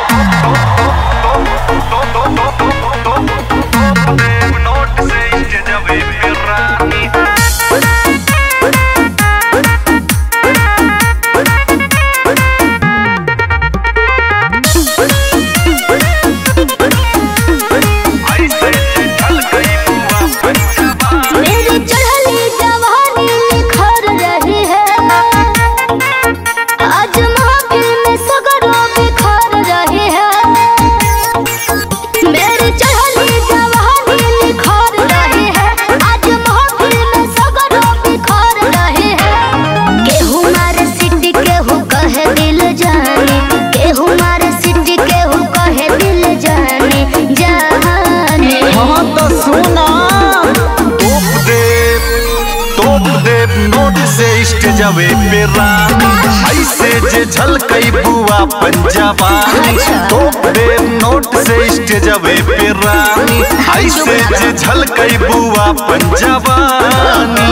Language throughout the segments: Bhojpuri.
नोट से इष्ट जबे फिर रानी ऐसे छल गई बुआ पंचमा मेरी चढ़ली जवानी निखर रही है आज महफिल में सगरों बिखर रही है मेरी चढ़ली जवानी निखर रही है आज महफिल में सगरों बिखर रही है केहू मारे सिटी केहू कहे दिल जाने केहू मारे सिटी केहू कहे दिल जाने जाने हाँ तो सुना तोप देव तोप देव नोट से इष्ट जबे पे रानी ऐसे जे झलकई बुआ पंजाबानी अच्छा। तोप देव नोट से इष्ट जबे पे रानी ऐसे जे झलकई बुआ पंजाबानी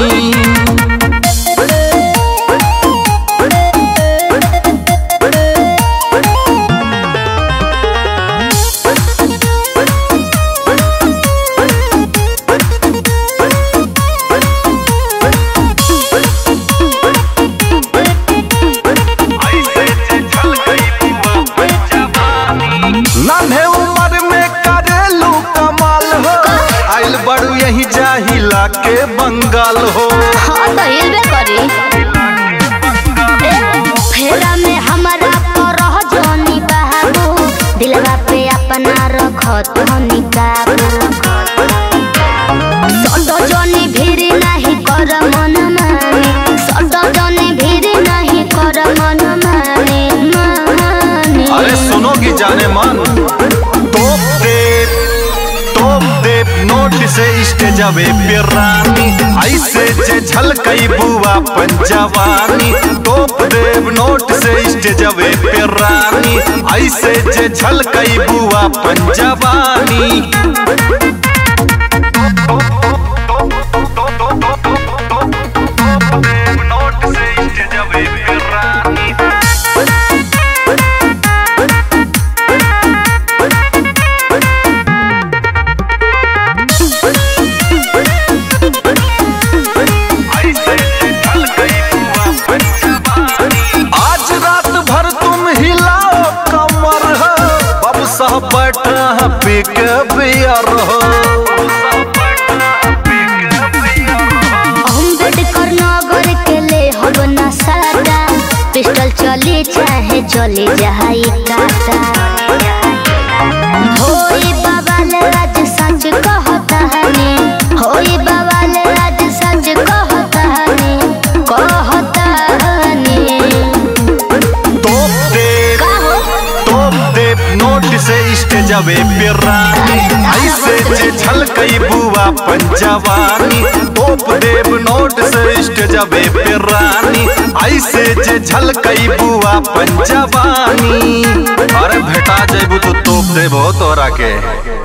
ऐसे जे झलकई बुआ पंजाबानी नन्हे उम्र में करेलू कमाल हो आइल बड़ू यही जाहिला के बंगाल हो हाँ तो हिलबे करी फेरा में हमारा करह जोनी बाबू दिलवा पे अपना रखत हनी काबू सटो जोनी भीड़ नहीं कर मन माने सटो जोनी भीड़ नहीं कर मन माने माने अरे सुनोगी जाने मन तोप देव तोप देव नोट से इष्ट जबे पे रानी ऐसे जे झलकई बुआ पंजवानी तोप देव नोट से इष्ट जबे पे रानी ऐसे जे झलकई बुआ पंजवानी नोट से इष्ट जबे पे रानी ऐसे झलकई बुआ पंचवानी आज रात भर तुम हिलाओ कमर हो बब सह बैठा पी के बियर हो अम्बेडकर नगर के ले हब ना सादा पिस्टल चली चाहे चली जाई काटा होई बाबाल आज सच कहता हनी होई बाबाल आज सच कहता हनी कहता हनी तोप देव का हो तोप देव नोट से इष्ट जबे पे रानी ऐसे जे झलकई बुआ पंजवानी तोप देव नोट से इष्ट जबे पे रानी ऐसे जे झलकई बुआ पंजवानी अरे भेटा जेबू तो तोप देबो तोरा के